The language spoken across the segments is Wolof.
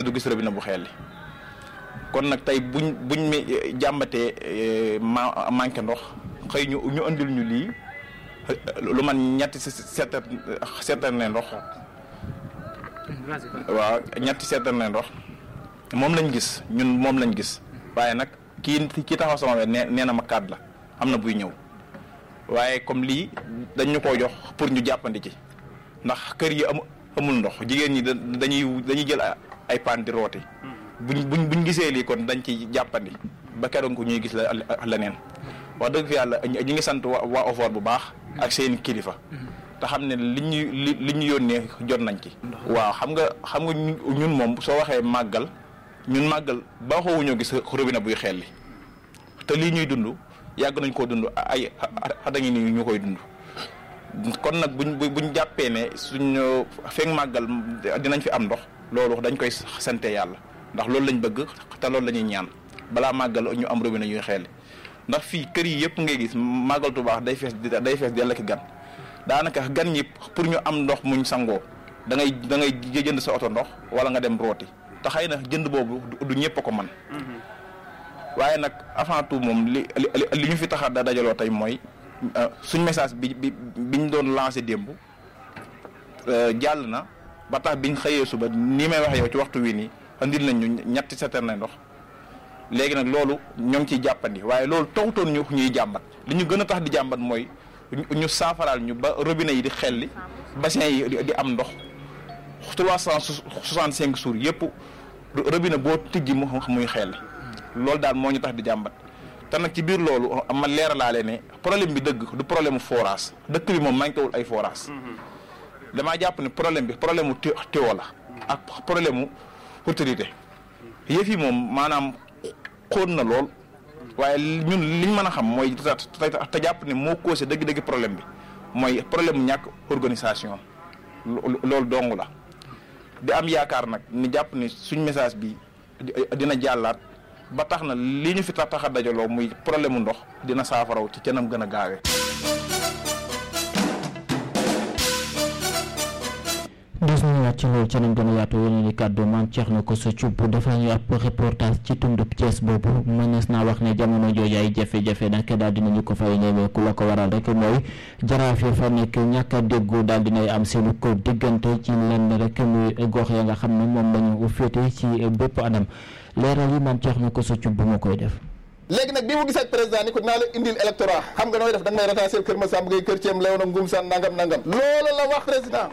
du gis robinet bu xeel li kon nag tey buñ buñ mi jàmbatee ma manqué ndox xëy ñu ñu andil ñu lii lu man ñetti seetar seetar ne ndox waaw ñetti seetar ne ndox moom lañ gis ñun moom lañ gis waaye nag kii kii taxaw sama wet nee nee na ma kaat la am na buy ñëw waaye comme lii dañ ñu koo jox pour ñu jàppandi ci ndax kër yi am amul ndox jigéen ñi dañuy dañuy jël ay paan di rooti buñ buñ buñ gisee lii kon dañ ci jàppandi ba keroog ko ñuy gis la leneen wax dëgg fi yàlla ñi ngi sant waa waa OFOR bu baax ak seen kilifa te xam ne li ñu li li ñu yónnee jot nañ ci. waaw xam nga xam nga ñun moom soo waxee màggal ñun màggal baaxoo ñoo gis robinet buy xelli te lii ñuy dund yàgg nañ koo dund ay at a ngi nii ñu koy dund. kon nag buñ buñ jàppee ne suñ feeg màggal dinañ fi am ndox loolu dañ koy sante yàlla ndax loolu lañ bëgg te loolu la ñuy ñaan balaa màggal ñu am robinet yuy xelli ndax fii kër yi yëpp ngay gis màggal Tuubaa day fees day fees dell ak gan daanaka gan ñi pour ñu am ndox muñ sangoo da ngay da ngay jënd sa oto ndox wala nga dem rooti te xëy na jënd boobu du ñëpp a ko man waaye nag avant tout moom li li ñu fi tax a dajaloo tey mooy suñ message bi bi biñ doon lancé démb jàll na ba tax biñ xëyee suba nii may wax yow ci waxtu wi nii andil nañ ñu ñetti citerne ndox léegi nag loolu ñoo ngi ciy jàppandi waaye loolu taxutoon ñu ñuy jàmbat li ñu gën a tax di jàmbat mooy ñu saafaraal ñu ba robinet yi di xelli bassin yi di am ndox trois cent soixante cinq jours yëpp robinet boo tijji mu muy xelli loolu daal moo ñu tax di jàmbat te nag ci biir loolu ma leeralaale ne problème bi dëgg du problème mu forage dëkk bi moom manqué wul ay forage damaa jàpp ne problème bi problème mu tiwo la ak problème mu autorité yëf yi moom maanaam xóot na lool waaye ñun liñ mën a xam mooy te jàpp ne moo causé dëgg-dëgg problème bi mooy problème mu ñàkk organisation loolu dong la di am yaakaar nag ni jàpp ne suñ message bi dina jàllaat ba tax na li ñu fi tax tax a dajaloo muy problème mu ndox dina saafaraw ci canam gën a gaawee. des nañu waat ci loolu ci nañ gën a yaatu yeneen i kàddu maam Thierno Kosso Thioub dafa ñu ab reportage ci tundub Thiès boobu mënees naa wax ne jamono jooju ay jafe-jafe nag daal dinañu ko fay ñemeeku la ko waral rek mooy jaraaf ya fa nekk ñàkk a déggoo daal dinay am seenu ko diggante ci lenn rek muy gox ya nga xam ne moom lañu féete ci bépp anam leeral yi maam Thierno Kosso Thioub bu ma koy def léegi nag bi mu gisee ak président ni ko dinaa la indil électorat xam nga nooy def da nga may ratasser kër Massamba Gueye kër Thiem Léona Ngum San nangam nangam loolu la wax président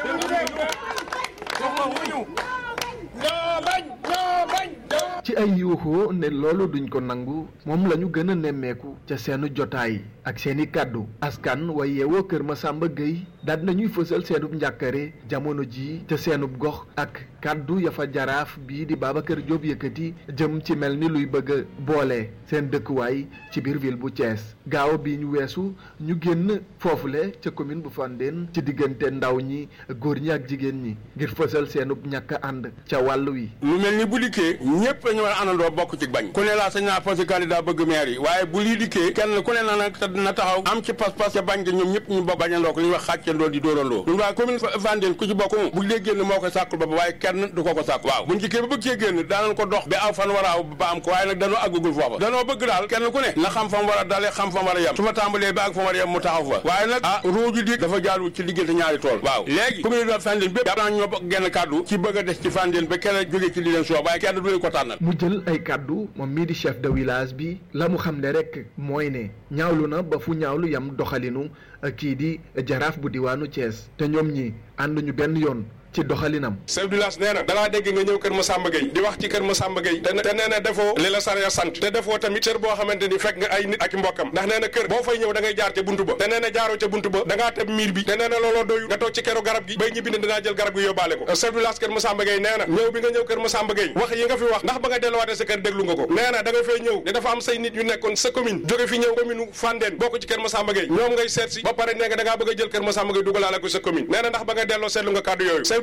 ci ay yuuxoo ne loolu duñ ko nangu moom la ñu gën a nemmeeku ca seenu jotaay ak seeni kàddu askan way yeewoo kër Massamba Gueye daal nañuy fësal seenub njàkkare jamono ji ca seenub gox ak kàddu ya fa jaraaf bii di Babacar Diop yëkkati jëm ci mel ni luy bëgg a boole seen dëkkuwaay ci biir ville bu Thiès gaaw bi ñu weesu ñu génn foofule ca commune bu Fandène ci diggante ndaw ñi góor ñi ak jigéen ñi ngir fësal seenub ñàkk ànd ca wàll wi lu mel ni bu dikkee ñëpp dañu war a àndandoo bokk ci bañ ku ne laa sañ naa posé candidat bëgg maire yi waaye bu lii dikkee kenn ku ne na nag na taxaw am ci pas-pas ca bañ ga ñoom ñëpp ñu bokk bañandoo ko li ñuy wax xàccandoo di dóorandoo ñun waa commune Fandène ku ci bokk mu bu dee génn moo koy sàkkul ba waaye kenn du ko ko sàkk waaw buñ dikkee ba bëgg cee génn daanañ ko dox ba aw fan war a aw ba am ko waaye nag danoo àggagul foofa danoo bëgg daal kenn ku ne na xam fa mu war a dalee xam fa mu war a yem su ma tàmbalee ba ak fa mu war a yem mu taxaw fa waaye nag ah ruuju di dafa jaadu ci diggante ñaari tool waaw léegi commune de Fandène bépp jàpp naa ñoo bokk genn kàddu ci bëgg a des ci Fandène ba kenn jógee ci li leen soob waaye kenn du leen ko tànnal mu jël ay kàddu moom mii di chef de village bi la mu xam ne rek mooy ne ñaawlu na ba fu ñaawlu yam doxalinu kii di jaraaf bu diwaanu Thiès te ñoom ñi ànduñu benn yoon ci doxalinam chef du village nee na dalaa dégg nga ñëw kër Massamba Gueye di wax ci kër Massamba Gueye te te nee na defoo li la sariya sant te defoo tamit cër boo xamante ni fekk nga ay nit ak i mbokkam ndax nee na kër boo fay ñëw da ngay jaar ca buntu ba te nee na jaaroo ca buntu ba da ngaa teb miir bi te nee na looloo doyu nga toog ci keru garab gi bay ñibbi ne dinaa jël garab gi yóbbaale ko chef du village kër Massamba Gueye nee na ñëw bi nga ñëw kër Massamba Gueye wax yi nga fi wax ndax ba nga delluwaatee sa kër déglu nga ko nee na da nga fay ñëw ne dafa am say nit yu nekkoon sa commune jóge fi ñëw commune Fandène bokk ci kër Massamba Gueye ñoom ngay seet si ba pare nee nga da ngaa bëgg a jël kër Massamba Gueye dugalaale ko sa commune nee na ndax ba nga delloo seetlu nga kàddu yooyu chef du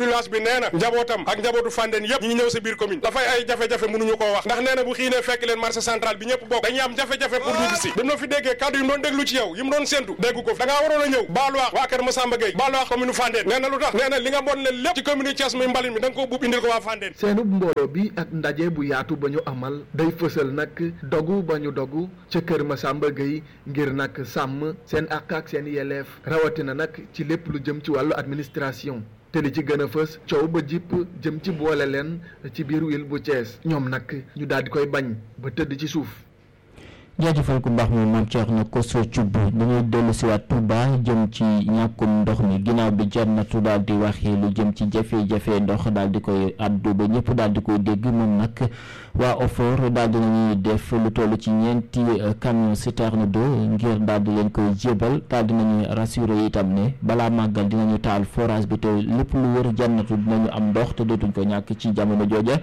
village bi nee na njabootam ak njabootu Fandène yëpp ñi ngi ñëw sa biir commune dafay ay jafe-jafe mënuñu koo wax ndax nee na bu xiinee fekk leen marché central bi ñëpp bokk dañuy am jafe-jafe pour ñu gisi bi mu la fi déggee kaddu yi mu doon déglu ci yow yi mu doon séntu déggu ko da ngaa waroon a ñëw baalu wax waa kër Massamba Gueye baalu wax commune Fandène nee na lu tax nee na li nga bon leen lépp ci commune Thiès muy mbalit mi da nga ko buub indil ko waa Fandène seenub mbooloo bi ak ndaje bu yaatu ba ñu amal day fësal nag dogu ba ñu dogu ca kër Massamba Gueye ngir nag sàmm seen àq ak seen yelleef rawatina nag ci lépp lu jëm ci wàllu administration te li ci gën a fës coow ba jipp jëm ci boole leen ci biir wil bu Thiès ñoom nag ñu daal di koy bañ ba tëdd ci suuf jaajëfal ku baax moom maam Thierno Kosso Thioub dañuy dellu si waat Touba jëm ci ñàkkum ndox mi ginnaaw bi Jannatu daal di waxee lu jëm ci jafe-jafe ndox daal di koy addu ba ñëpp daal di koy dégg moom nag waa OFOR daal di nañuy def lu toll ci ñeenti camion citerne d'eau ngir daal di leen koy jébal daal di nañuy rassuré itam ne balaa màggal dinañu taal forage bi te lépp lu wër Jannatu dinañu am ndox te dootuñ ko ñàkk ci jamono jooja.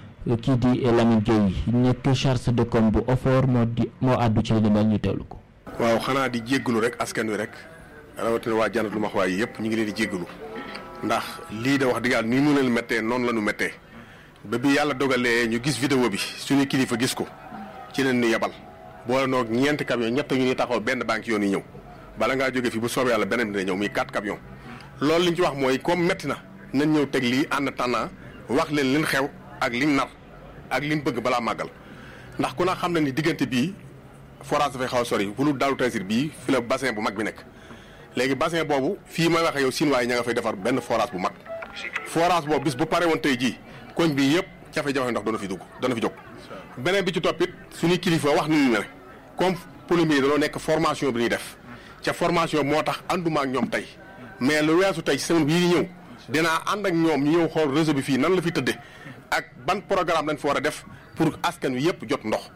kii di Lamine Gueye nekk charge de com bu OFOR moo di moo àddu ci li mel ñu teewlu ko. waaw xanaa di jéggalu rek askan wi rek rawatina waa Jannatu lu ma wax waaye yëpp ñu ngi leen di jéggalu ndax lii da wax dëgg yàlla nii mu leen méttee noonu la ñu méttee ba bi yàlla dogalee ñu gis vidéo bi suñu kilifa gis ko ci leen ñu yebal boole noog ñeenti camion ñett ñu ni taxaw benn banque yoon yi ñëw bala ngaa jógee fii bu soobee yàlla beneen bi dina ñëw muy quatre camion loolu li ñu ci wax mooy comme métti na nañ ñëw teg lii ànd tànnaa wax leen liñ xew ak liñ nar ak liñ bëgg balaa màggal ndax ku na xam na ni diggante bii forage dafay xaw a sori bu lu daalu tasir bii fi la bassin bu mag bi nekk léegi bassin boobu fii may waxee yow Sinoa yi ña nga fay defar benn forage bu mag forage boobu bis bu pare woon tey jii koñ bii yëpp jafe-jafe ndox dana fi dugg dana fi jóg beneen bi ci toppit suñuy kilifa wax nañu ne comme polomie yi dañoo nekk formation bi ñuy def ca formation moo tax ànduma ak ñoom tey mais lu weesu tey semaine bii di ñëw dinaa ànd ak ñoom ñu ñëw xool réseau bi fii nan la fi tëddee ak ban programme lañ fa war a def pour askan wi yëpp jot ndox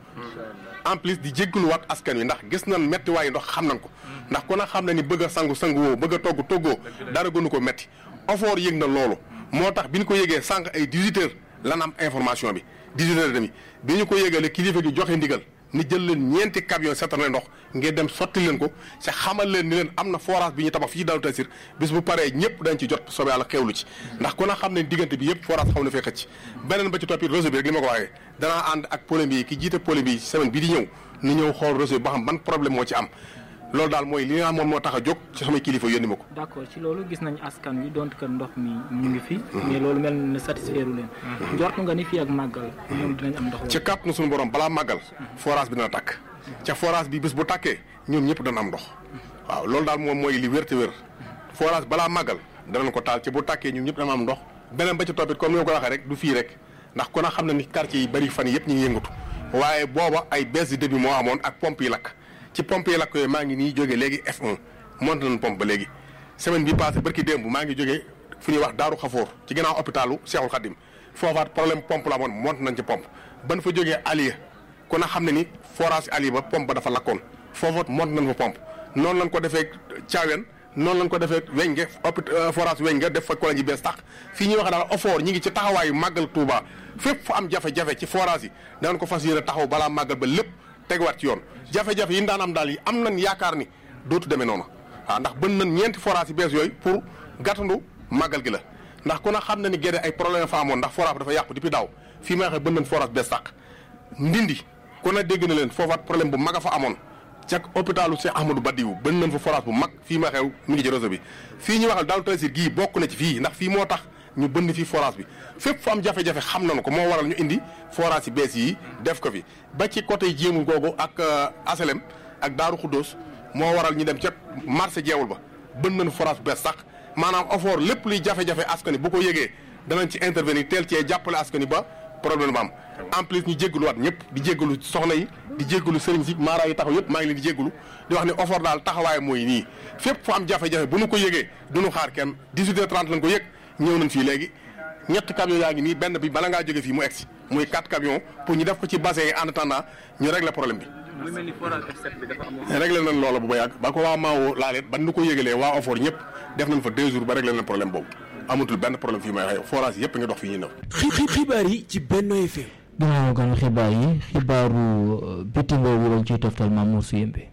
en plus di jéggaluwaat askan wi ndax gis nañ métti waaye ndox xam nañ ko ndax ku na xam na ni bëgg a sangu sangu woo bëgg a togg toggoo dara gënu ko métti OFOR yëg na loolu moo tax bi ñu ko yëgee sànq ay 18 heures lan am information bi 18 heures et demi bi ñu ko yëgalee kilifa gi joxe ndigal ni jël leen ñeenti camion seetal ndox ngeen dem sotti leen ko sa xamal leen ni leen am na forage bi ñu tabax fii Daaru Tasir bis bu paree ñëpp dañ ci jot soobee yàlla xewlu ci ndax ku na xam ne diggante bi yëpp forage xaw na fee xëcc beneen ba ci toppi réseau bi rek li ma ko waxee danaa ànd ak problème bi ki jiite problème bi semaine bi di ñëw ni ñëw xool réseau bi ba xam ban problème moo ci am loolu daal mooy li nga moom moo tax a jóg ci samay kilifa yónni ma ko d'accord ci loolu gis nañ askan wi donte kër ndox mi ñu ngi fi mais loolu mel na satisfaire leen njort nga ni fii ak màggal ñoom dinañ am ndox ci kàttanu suñu borom balaa màggal forage bi dana tàkk ca forage bi bés bu tàkkee ñoom ñëpp dana am ndox waaw loolu daal moom mooy li wér te wér forage balaa màggal danañ ko taal ci bu tàkkee ñoom ñëpp dana am ndox beneen ba ci toppit comme ni ma ko waxee rek du fii rek ndax kon a xam ne ni quartier yi bari fan yëpp ñu ngi yëngatu waaye booba ay baisse de débit moo amoon ak pompe yi lakk ci pompe yi lakk yooyu maa ngi nii jógee léegi F1 monté nañ pompe ba léegi semaine bi passé barki démb maa ngi jógee fu ñuy wax Daaru Xafoor ci ginnaaw hôpitalu Cheikhul Khadim foofaat problème pompe la amoon monté nañ ci pompe ban fa jógee Aliya ku na xam ne ni forage Aliya ba pompe ba dafa lakkoon foofaat monté nañ fa pompe noonu lañ ko defee Thiawén noonu lañ ko defee weñ nga hôpital forage weñ nga def fa kola ji bees tax fii ñuy wax daal OFOR ñi ngi ci taxawaayu màggal Touba fépp fu am jafe-jafe ci forage yi danañ ko fas yéene taxaw balaa màggal ba lépp teguwaat ci yoon jafe-jafe yi daan am daal yi am nañ yaakaar ni dootu demee noonu waaw ndax bën nañ ñeenti forage yi bees yooyu pour gàttandu màggal gi la ndax ku na xam na ni gédé ay problème fa amoon ndax forage bi dafa yàqu depuis daaw fii may waxee bën nañ forage bees tàq ndindi ku na dégg na leen foofaat problème bu mag a fa amoon ca hôpitalu Cheikh Ahmadou Badiou bën nañ fa forage bu mag fii ma xew mi ngi ci réseau bi fii ñu waxal Daaru Tasir gii bokk na ci fii ndax fii moo tax ñu bënd fii forage bi fépp fu am jafe-jafe xam nañu ko moo waral ñu indi forage yi bees yi def ko fi ba ci côté jéemul googu ak asalem ak Daaru Xuddoos moo waral ñu dem ca marché jeewul ba bënd nañu forage bu bees sax maanaam OFOR lépp luy jafe-jafe askani bu ko yëgee danañ ci intervenir teel cee jàppale askani ba problème ba am en plus ñu jéggaluwaat ñëpp di jéggalu soxna yi di jéggalu sëriñ si maara yi taxaw yëpp maa ngi leen di jéggalu di wax ne OFOR daal taxawaay mooy nii fépp fu am jafe-jafe bu nu ko yëgee duñu xaar kenn 18h30 lañ ko yëg ñëw nañ fii léegi ñett camion yaa ngi nii benn bi bala ngaa jóge fii mu egsi muy quatre camions pour ñu def ko ci bassin yi en attendant ñu régler problème bi lu mel ni forage F7 bi dafa amoon réglé nañ loola bu ba yàgg ba ko waa Maawo laalee ba nu ko yëgalee waa OFOR ñëpp def nañ fa deux jours ba réglé nañ problème boobu amatul benn problème fii may waxee forage yëpp nga dox fii ñu new xibaar yi ci Benno FM ginnaaw gan xibaar yi xibaaru bitim réew yi lañ ciy toftal Mamour Sy Yembe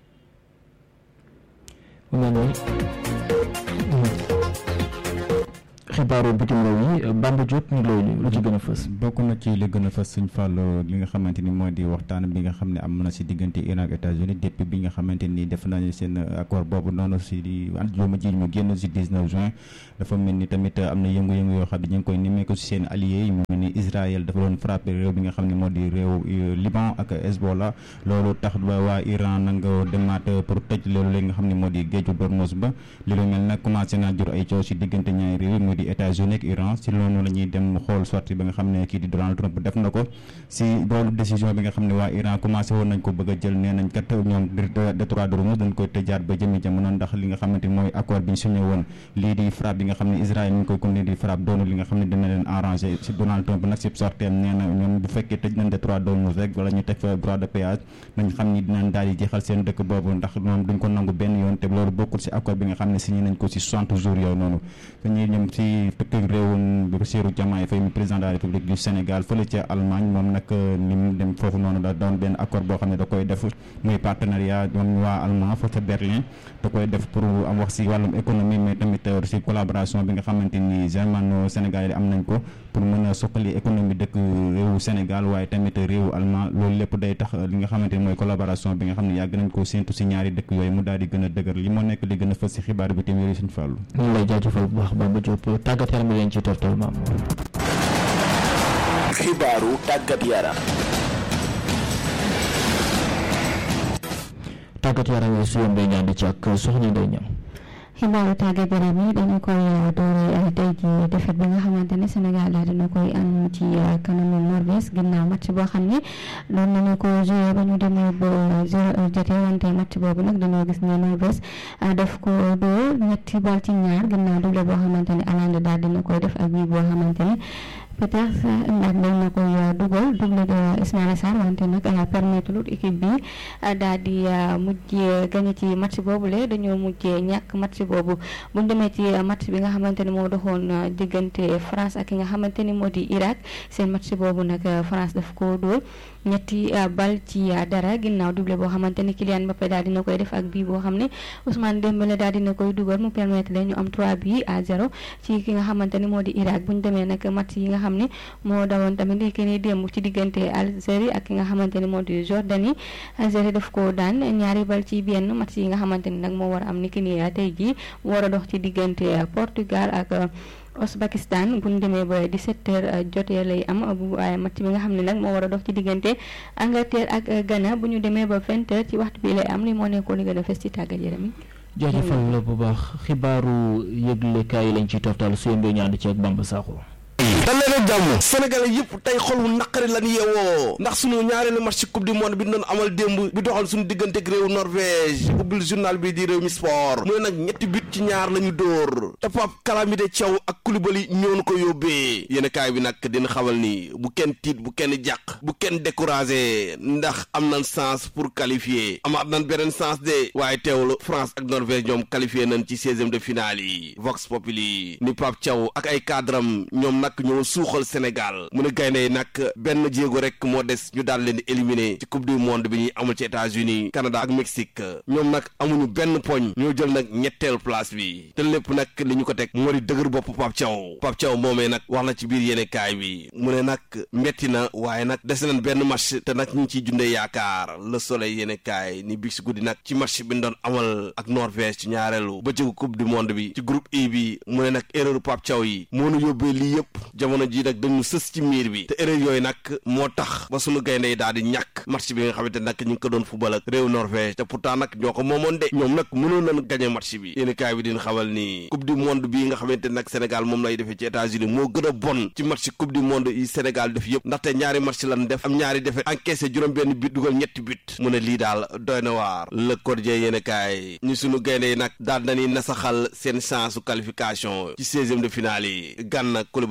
mu mel ni xibaaru bitim réew yi Bamba Diop ñu lay lu ci gën a fës. bokk na ci li gën a fës suñ fàllu li nga xamante ni moo di waxtaan bi nga xam ne am na si diggante Iran ak États-Unis depuis bi nga xamante ni def nañu seen accord boobu noonu si di àjjuma ji ñu génn si 19 juin dafa mel ni tamit am na yëngu-yëngu yoo xam ne ñu ngi koy nemmeeku si seen alliés yi mu mel ni Israël dafa doon frappé réew bi nga xam ne moo di réew Liban ak Hezbollah loolu tax ba waa Iran nanga demaat pour tëj loolu li nga xam ne moo di géeju Dormuz ba li lu mel nag commencé naa jur ay coow si diggante ñaari réew mu di États-Unis ak Iran si loolu la ñuy dem xool sortie bi nga xam ne kii di Donald Trump def na ko si loolu décision bi nga xam ne waa Iran commencé woon nañ ko bëgg a jël nee nañ kat ñoom détroit de Hormuz dañ koy tëjaat ba jëmi jamono ndax li nga xamante mooy accord bi ñu signé woon lii di frappe bi nga xam ne Israël ñu ngi koy continuer di frappe doonu li nga xam ne dina leen arrangé si Donald Trump nag si sorteem nee na ñoom bu fekkee tëj nañ détroit de Hormuz rek wala ñu teg fa droit de péage nañ xam ni dinañ daal di jeexal seen dëkk boobu ndax ñoom duñ ko nangu benn yoon te loolu bokkul si accord bi nga xam ne signé nañ ko si 60 jours yooyu noonu dañuy ñoom si tukki réewum Bassirou Diomaye Faye mi président de la République du Sénégal fële ca Allemagne moom nag ni mu dem foofu noonu da doon benn accord boo xam ne da koy def muy partenariat ñoom waa allemand fa ca Berlin da koy def pour am wax si wàllum économie mais tamit si collaboration bi nga xamante ni germano Sénégal yi am nañ ko pour mën a soqali économie dëkk réewu Sénégal waaye tamit réewu allemand loolu lépp day tax li nga xamante ni mooy collaboration bi nga xam ne yàgg nañ ko séntu si ñaari dëkk yooyu mu daal di gën a dëgër li moo nekk li gën a fës si xibaar bi tamit yooyu suñu fàllu ñu lay jaajëfal bu baax Bamba Diop tàggat yaram bi leen ci toftal maam xibaaru tàggat yaram tàggat yaram yi su yombee ñaan di ci ak soxna Ndeye Niang xibaaru tàggat yaram yi dañu koy doore tey ji défaite bi nga xamante ne Sénégal daal dina koy am ci kanamu Norvège ginnaaw match boo xam ne doon nañu ko joué ba ñu demee ba zéro jotee wante match boobu nag dañoo gis ne Norvège daf ko dóor ñetti bal ci ñaar ginnaaw doublé boo xamante ne Hollande daal dina koy def ak bii boo xamante ne peut-être ndax dañ na koy dugal doublé de Ismaïla Sarr wante nag permettre lut équipe bi daal di mujjee gagné ci match boobule dañoo mujjee ñàkk match boobu bu ñu demee ci match bi nga xamante ne moo doxoon diggante France ak ki nga xamante ni moo di Irak seen match boobu nag France daf ko dóor ñetti bal ci dara ginnaaw doublé boo xamante ni Kylian Mbappé daal dina koy def ak bii boo xam ne Ousmane Dembélé daal dina koy dugal mu permettre leen ñu am 3 bi à 0 ci ki nga xamante ni moo di Irak bu ñu demee nag match yi nga xam ne moo dawoon tamit li ki ni démb ci diggante Algérie ak ki nga xamante ni moo di Jordanie Algérie daf ko daan ñaari bal ci benn match yi nga xamante ni nag moo war a am ni ki ni tey jii war a dox ci diggante Portugal ak Ouzbékistan bu ñu demee ba 17h jotee lay am bu waaye match bi nga xam ne nag moo war a dox ci diggante Angleterre ak Ghana bu ñu demee ba 20h ci waxtu bi lay am li moo nekkoon li gën a fës ci tàggat yaram yi. jaajëfal la bu baax xibaaru yëglekaay yi lañ ciy toftal su yëmbee ñaand ci ak Bamba Sakho. dal leen ak jàmm sénégalais yëpp tey xol wu naqari lan yeewoo ndax sunu ñaareelu match ci coupe du monde bi ñu doon amal démb bi doxal suñu diggante ak réew Norvège ubbil journal bi di réew mi sport mu ne nag ñetti but ci ñaar la ñu dóor te Pape Calamité Thiaw ak Koulibaly ñoo ko yóbbee yéen kaay bi nag dina xamal ni bu kenn tiit bu kenn jàq bu kenn découragé ndax am nañ chance pour qualifier amaat nañ beneen chance de waaye teewlu France ak Norvège ñoom qualifié nañ ci seizième de finale yi Vox Populi ni Pape Thiaw ak ay cadram ñoom nag ñoo suuxal Sénégal mu ne gaynde yi nag benn jéego rek moo des ñu daal leen di éliminer ci coupe du monde bi ñuy amul ci États-Unis Canada ak Mexique ñoom nag amuñu benn poñ ñoo jël nag ñetteelu place bi te lépp nag li ñu ko teg moo di dëgër bopp Pape Thiaw Pape Thiaw moomee nag wax na ci biir yéene kaay bi mu ne nag metti na waaye nag des nañ benn match te nag ñu ngi ciy jundee yaakaar le soleil yéene kaay ni bi si guddi nag ci match bi ñu doon amal ak Norvège ci ñaareelu ba jëgu coupe du monde bi ci groupe E bi mu ne nag erreur Pape Thiaw yi moo nu yóbbee lii yëpp jamono ji nag dañu sës ci miir bi te erreur yooyu nag moo tax ba sunu gaynde yi daal di ñàkk match bi nga xamante nag ñu ngi ko doon football ak réew Norvège te pourtant nag ñoo ko moomoon de ñoom nag mënoon nañ gagné match bi yéen kaay bi din xamal ni coupe du monde bii nga xamante nag Sénégal moom lay defee ci États-Unis moo gën a bon ci match coupe du monde yi Sénégal def yëpp ndaxte ñaari match lan def am ñaari defet encaissé juróom benn but dugal ñetti but mu ne lii daal doy na waar le quotidien yéen kaay ñu sunu gaynde yi nag daal nañuy nasaxal seen chance qualification ci seizième de finale yi Gana Coulibaly ak Sadio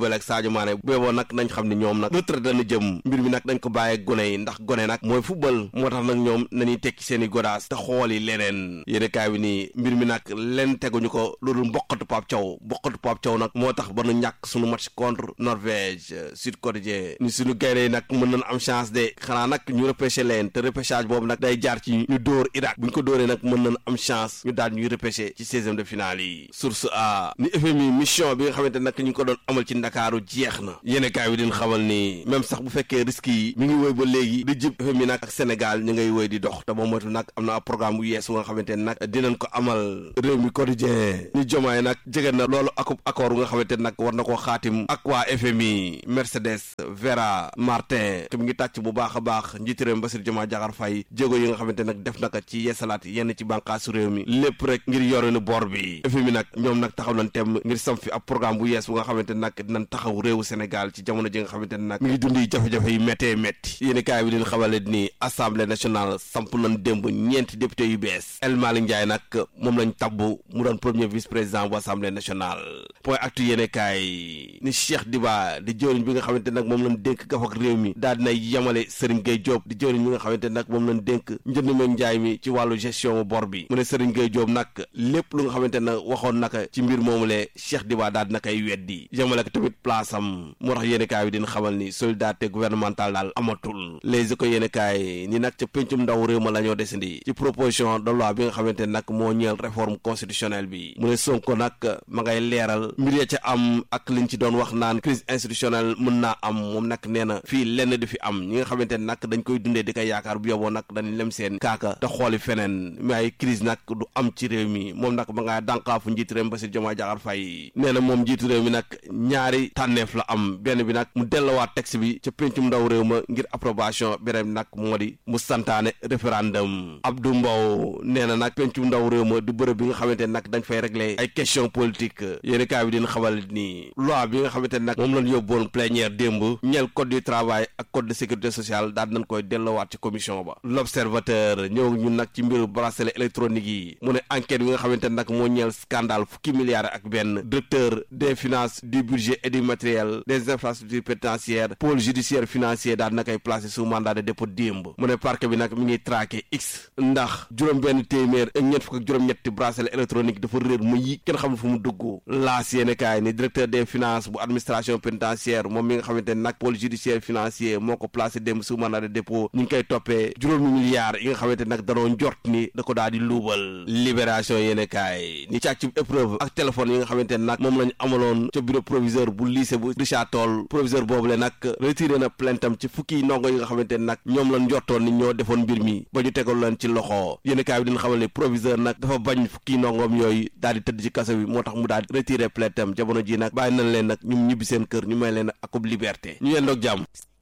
Sadio Mané booboo nag nañ xam ne ñoom nag retraite dana jëm mbir mi nag dañ ko bàyyee gone yi ndax gone nag mooy football moo tax nag ñoom nañuy tekki seen i godaas te xool yi leneen yéene kaay bi nii mbir mi nag leen teguñu ko loolu mboqatu Pape Thiaw mboqatu Pape Thiaw nag moo tax ba nu ñàkk suñu match contre Norvège Sud Quotidien ni suñu gaynde yi nag mën nañ am chance de xanaa nag ñu repêché leen te repêchage boobu nag day jaar ci ñu dóor Irak bu ñu ko dóoree nag mën nañ am chance ñu daal ñuy repêché ci seizième de finale yi source a ni FMI mission bi nga xamante nag ñu ngi ko doon amal ci Ndakaaru jeex na yéene kaay bi din xamal ni même sax bu fekkee risques yi mi ngi woy ba léegi di jib FMI nag ak Sénégal ñu ngay woy di dox te ba moytu nag am na programme bu yees bu nga xamante ne nag dinañ ko amal réew mi quotidien ñu jomaay nag jege na loolu akub accord bu nga xamante ne nag war na koo xaatim ak waa FMI Mercedes Vera Martin te mi ngi tàcc bu baax a baax njiitu réew mi Bassirou Diomaye Diakhar Faye jéego yi nga xamante nag def na ko ci yeesalaat yenn ci bànqaasu réew mi lépp rek ngir yorinu bor bi FMI nag ñoom nag taxaw nañ tem ngir sam fi ab programme bu yees bu nga xamante nag dinañ taxaw réewu Sénégal ci jamono ji nga xamante ne nag mi ngi dundi jafe-jafe yi méttee métti yéeni kaay bi leen xamale ni assemblée nationale samp nañ démb ñeenti député yu bees El Malick Ndiaye nag moom lañ tabbu mu doon premier vice président bu assemblée nationale point actu yéene kaay ni Cheikh Diba di jëwriñ bi nga xamante nag moom lañ dénk gaf ak réew mi daal dina yemale Serigne Gueye Diop di jëwriñ bi nga xamante nag moom lañ dénk njënd meeg njaay mi ci wàllu gestion bor bi mu ne Serigne Gueye Diop nag lépp lu nga xamante nag waxoon naka ci mbir moomulee Cheikh Diba daal dina koy weddi yemale ko tamit place am moo tax yéene kaay bi dina xamal ni solidarité gouvernementale daal amatul les ko yéene kaay ni nag ca péncum ndaw réew ma la ñoo desandi ci proposition de loi bi nga xamante nag moo ñeel réforme constitutionnelle bi mu ne Sonko nag ma ngay leeral mbir ya ca am ak liñ ci doon wax naan crise institutionnelle mën naa am moom nag nee na fii lenn di fi am ñi nga xamante ne nag dañ koy dundee di koy yaakaar bu yoboo nag dañ lem seen kaaka te xooli feneen mais ay crise nag du am ci réew mi moom nag ma ngaa dànkaafu njiitu réew mi Bassirou Diomaye Diakhar Faye nee na moom njiitu réew mi nag ñaari tànneef la am benn bi nag mu delluwaat texte bi ca péncum ndaw réew ma ngir approbation beneen bi nag moo di mu santaane référendum Abdou Mbow nee na nag péncum ndaw réew ma du bërëb bi nga xamante ne nag dañ fay régler ay question politique yéeni kaay bi dina xamal ni loi bi nga xamante ne nag moom lañ yóbboon plénière démb ñeel code du travail ak code de sécurité sociale daal nañ koy delluwaat ci commission ba l'observateur ñëw ñun nag ci mbiru bracelet électronique yi mu ne enquête bi nga xamante ne nag moo ñeel scandale fukki milliards ak benn directeur des finances du budget et du matériel des infrastructures pénitentiaires pôle judiciaire financier daal na koy placé sous mandat de dépôt démb mu ne parquet bi nag mi ngi traqué x ndax juróom benn téeméer ak ñett fukk ak juróom-ñetti bracelet électronique dafa réer mu yi kenn xamul fu mu dugg laas yéene kaay ni directeur des finances bu administration pénitentiaire moom mi nga xamante ne nag pôle judiciaire financier moo ko placé démb sous mandat de dépôt ñu ngi koy toppee juróomi milliards yi nga xamante ne nag danoo njort ni da ko daal di luubal libération yéene kaay ni càcc épreuve ak téléphone yi nga xamante ne nag moom lañu amaloon ca bureau proviseur bu lycée bu Richard Toll proviseur boobu le nag retiré na plaintam ci fukki ndongo yi nga xamante ne nag ñoom lañ njortoon ni ñoo defoon mbir mi ba ñu tegal leen ci loxo yéene kaay bi dina xamal ne proviseur nag dafa bañ fukki ndongoom yooyu daal di tëdd ci kaso bi moo tax mu daal di retiré plaintam jamono ji nag bàyyi nañ leen nag ñu ñibbi seen kër ñu may leen akub liberté ñu yendoog jàmm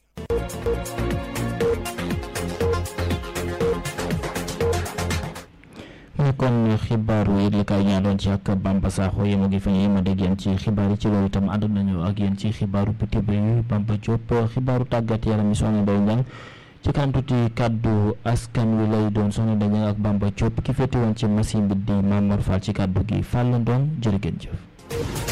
kon xibaaru yëglekaay ñaa doon ci ak Bamba Sakho yéen a ngi fa ñu yéen a dégg yéen ci xibaar yi ci loolu itam ànd nañu ak yéen ci xibaaru biti bi Bamba Diop xibaaru tàggat yaram yi soxna Ndeye Ndiang ci kantuti kaddu askan wi lay doon soxna Ndeye Ndiang ak Bamba Diop ki féete woon ci machine bi di Mamor Fall ci kaddu gi Fall Ndong jërë ngeen jëf